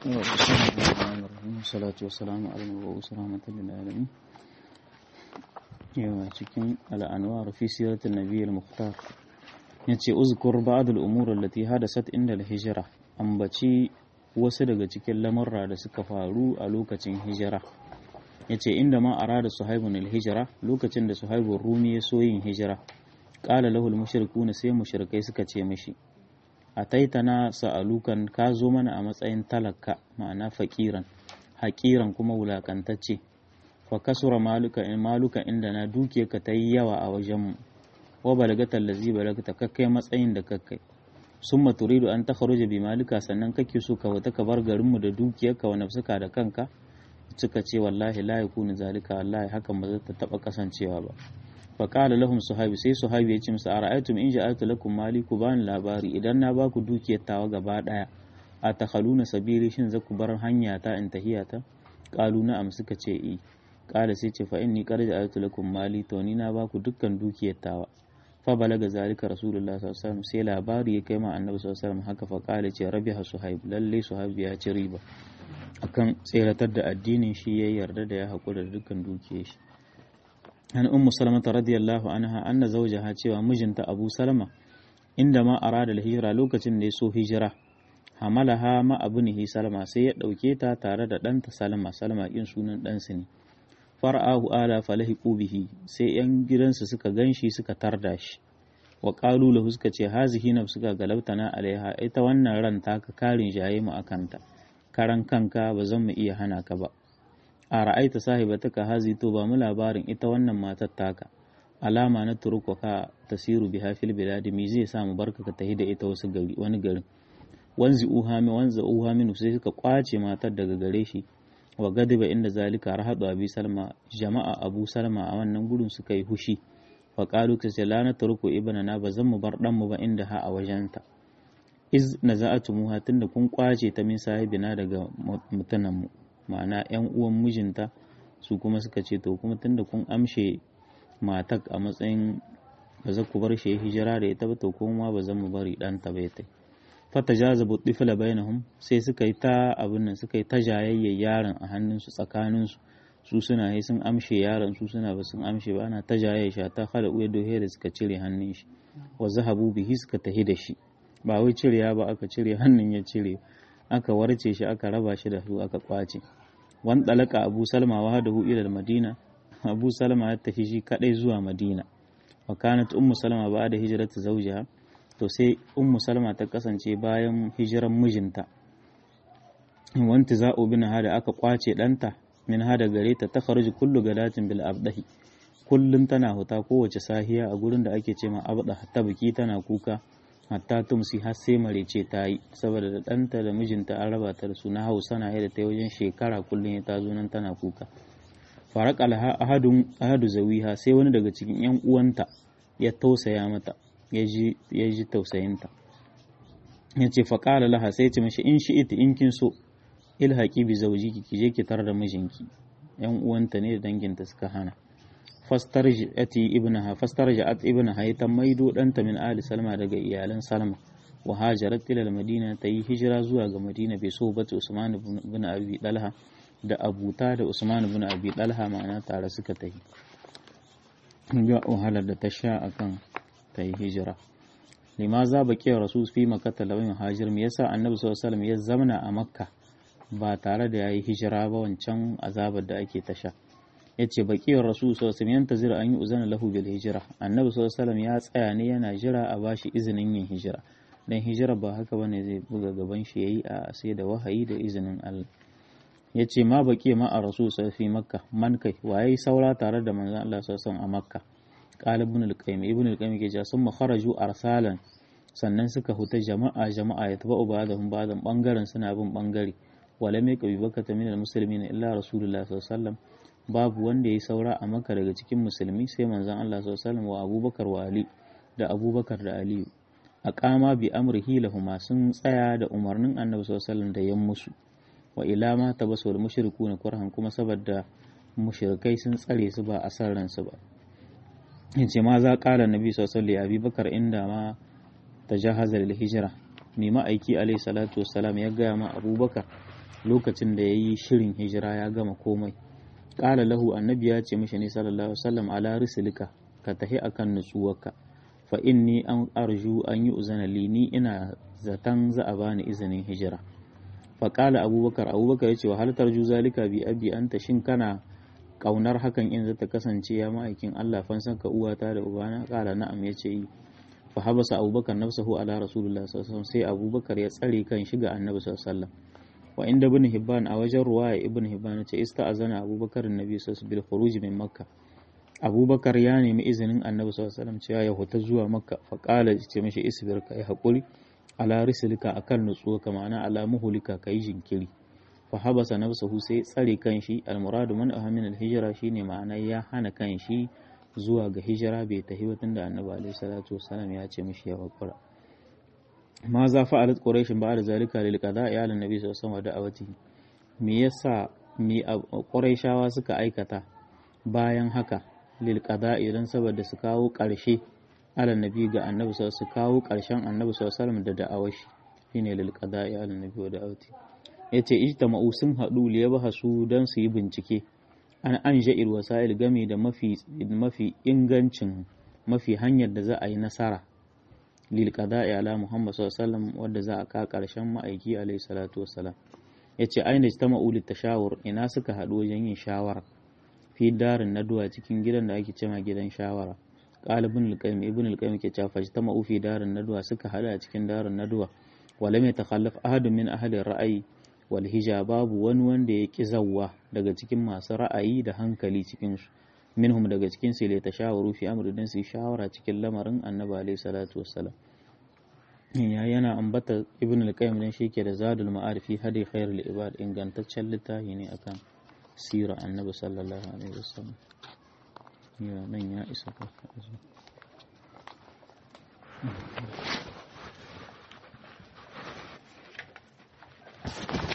بسم الله الرحمن الرحيم والصلاة والسلام على المبعوث رحمة للعالمين yawa cikin al'anwar fi siratul nabiy al-mukhtar yace uzkur ba'd al-umur allati hadasat inda al-hijra ambaci wasu daga cikin lamurra da suka faru a lokacin hijira yace inda ma arada suhaibun al-hijra lokacin da suhaibun rumi ya so yin hijira qala lahu al-mushrikuna sai mushrikai suka ce mishi ataitana sa'alukan ka zo mana a matsayin talaka ma'ana fakiran haƙiran kuma wulakantacce fa kasura maluka in maluka inda na duke ka ta yi yawa a wajenmu wa balagatal lazi balagta kakkai matsayin da kakkai summa turidu an takhruja bi malika sannan kake so ka wata ka bar garinmu da dukiyarka wa nafsuka da kanka suka ce wallahi la yakunu zalika wallahi hakan ba zai ta taba kasancewa ba fa qala lahum suhabi sai suhabi ya ce musu ara'aytum in ja'altu lakum mali ku bani labari idan na baku dukiyar tawa gaba daya a takhaluna sabili shin zaku bar hanya ta in tahiyata qalu na'am suka ce i qala sai ce fa inni qad ja'altu lakum mali to ni na baku dukkan dukiyar tawa fa balaga zalika rasulullah sallallahu alaihi wasallam sai labari ya kai ma annabi sallallahu alaihi wasallam haka fa qala ce rabiha suhaib lalle suhaib ya ci riba akan tseratar da addinin shi ya yarda da ya haƙura da dukkan dukiyar shi an ummu salama radiyallahu anha anna zawjaha cewa mijinta abu salama inda ma arada hijira lokacin da ya so hijira hamalaha ma abunihi salama sai ya dauke ta tare da ɗanta salama salama kin sunan ɗansu ne far'ahu ala falahiqu bihi sai yan gidansu suka ganshi suka tarda shi wa qalu lahu suka ce hazihi nafsuka galabtana alaiha ita wannan ran taka karin jaye mu akanta karan kanka ba zan mu iya hana ka ba a ra'aita sahibataka hazi to ba mu labarin ita wannan matar taka alama na turuka ka tasiru biha fil biladi me zai sa mu barka ka tahi da ita wasu gari wani garin wanzi uhami wanza uhami sai suka kwace matar daga gare shi wa gadiba inda zalika rahadu abi salma jama'a abu salma a wannan gurin suka yi hushi wa qalu ka sai la na turuku ibnana ba zan mu bar dan mu ba inda ha a wajenta iz naza'atumuha tunda kun kwace ta min sahibina daga mutanen mu ma'ana 'yan uwan mijinta su kuma suka ce to kuma tunda kun amshe matak a matsayin ba za ku bar shi hijira da ita ba to kuma ba zan mu bari ɗanta ba ta fata jaza buɗifila bainahum sai suka yi ta abin nan suka yi ta jayayyar yaron a hannunsu tsakaninsu su suna yi sun amshe yaron su suna ba sun amshe ba ana ta jayayyar shi ta kada uya dohe da suka cire hannun shi wa zahabu bihi suka tahi da shi ba wai cireya ba aka cire hannun ya cire aka warce shi aka raba shi da su aka kwace wan dalaka abu salma wa hadahu ila madina abu salma ya tafi shi kadai zuwa madina wa kanat ummu salma ba da hijratu zawjiha to sai ummu salma ta kasance bayan hijiran mijinta wanti za'u bin hada aka kwace danta min hada gare ta ta kharuji kullu gadatin bil abdahi kullum tana huta kowace sahiya a gurin da ake ce ma abda ta biki tana kuka hatta tumsi har sai marece ta yi saboda da ɗanta da mijinta an raba ta da su na hausa na yadda ta yi wajen shekara kullum ya tazo nan tana kuka farak alha ahadun ahadu zawiha sai wani daga cikin yan uwanta ya tausaya mata ya ji tausayinta ya ce faƙala laha sai ce mashi in shi ita in kin so ilhaƙi bi zaujiki ki je ki tar da mijinki yan uwanta ne da danginta suka hana fastarja'ati ibnaha fastarja'at ibnaha ita maido danta min ali salma daga iyalan salma wa hajarat ila madina ta yi hijira zuwa ga madina bai so bata usman ibn abi dalha da abuta da usman ibn abi dalha ma'ana tare suka ta yi ga wahalar da ta sha akan ta yi hijira limaza baki rasul fi makkah lawin hajir me yasa annabi sallallahu alaihi wasallam ya zamana a makka ba tare da yayi hijira ba wancan azabar da ake ta sha ya ce baƙiyar rasu sallallahu yanta zira an yi uzana lahu bil hijira annabi sallallahu ya tsaya ne yana jira a bashi izinin yin hijira dan hijira ba haka bane zai buga gaban shi yayi a sai da wahayi da izinin Allah ya ce ma baƙi ma a rasu fi makka man kai waye saura tare da manzon Allah sallallahu a makka qala ibn al-qayyim ibn al-qayyim ke cewa sun kharaju arsalan sannan suka huta jama'a jama'a ya taba ba'dahum ba'dan bangaren suna bin bangare wala mai kabi bakata min al-muslimin illa rasulullah sallallahu alaihi wasallam babu wanda ya saura a maka daga cikin musulmi sai manzon Allah sallallahu wa abubakar wa ali da abubakar da aliyu a kama bi amrihi lahuma sun tsaya da umarnin annabi sallallahu da yan musu wa ila ma tabasul mushrikuna kurhan kuma saboda mushrikai sun tsare su ba a san ransu ba yace ma za kala nabi sallallahu alaihi abubakar inda ma tajahaza lil hijra mai ma'aiki alaihi salatu wassalam ya gaya ma abubakar lokacin da yayi shirin hijira ya gama komai qala lahu annabi ya ce mishi ne sallallahu alaihi wasallam ala rislika ka tahi akan nutsuwarka fa inni an arju an yi uzana li ni ina zaton za a bani izinin hijira fa qala abubakar abubakar yace wa hal tarju zalika bi abi anta shin kana kaunar hakan in zata kasance ya ma'aikin Allah fansan ka uwata da ubana qala na'am yace yi fa habasa abubakar nafsahu ala rasulullah sallallahu alaihi wasallam sai abubakar ya tsare kan shi ga annabi sallallahu alaihi wasallam wa inda ibn hibban a wajen ruwaya ibn hibban ce ista'azana abubakar annabi sallallahu alaihi wasallam bil khuruj min makkah abubakar ya nemi izinin annabi sallallahu alaihi wasallam cewa ya huta zuwa makka fa qala ce mishi isbir kai hakuri ala rislika akan nutsuwa ka ma'ana ala muhulika kai jinkiri fa habasa nafsuhu sai tsare kanshi almuradu man ahamin alhijra shine ma'ana ya hana kanshi zuwa ga hijira bai tafi ba tunda annabi alaihi salatu wasallam ya ce mishi ya hakura ma za fa'alat quraish ba'da zalika lil qada'i ala nabi sallallahu alaihi wasallam da'awatihi me yasa me quraishawa suka aikata bayan haka lil qada'i dan saboda su kawo ƙarshe ala nabi ga annabi sallallahu su kawo ƙarshen annabi sallallahu alaihi da da'awar shi shine lil qada'i ala nabi wa da'awati yace ijtama'u sun hadu li yabhasu dan su yi bincike an an ja'il wasa'il game da mafi mafi ingancin mafi hanyar da za a yi nasara lil qada'i ala muhammad sallallahu alaihi wasallam wanda za a ka ƙarshen ma'aiki alaihi salatu wassalam yace aina ijtama'u lit tashawur ina suka hadu wajen yin shawara fi darin naduwa cikin gidan da ake cema gidan shawara qalibun al-qayyim ibn al-qayyim ke cewa fajtama fi darin naduwa suka hada a cikin darin naduwa wala mai takhallaf ahadun min ahli ra'ayi wal hija babu wani wanda ya ki zawwa daga cikin masu ra'ayi da hankali cikin su minhum daga cikin su la tashawaru fi amri dan su shawara cikin lamarin annabi alaihi salatu wassalam ya yana ambata ibn al-qayyim dan shi ke da zadul ma'arifi hadi khairul ibad ingantaccen littafi ne akan sira annabi sallallahu alaihi wasallam ya nan ya isa ka Thank you.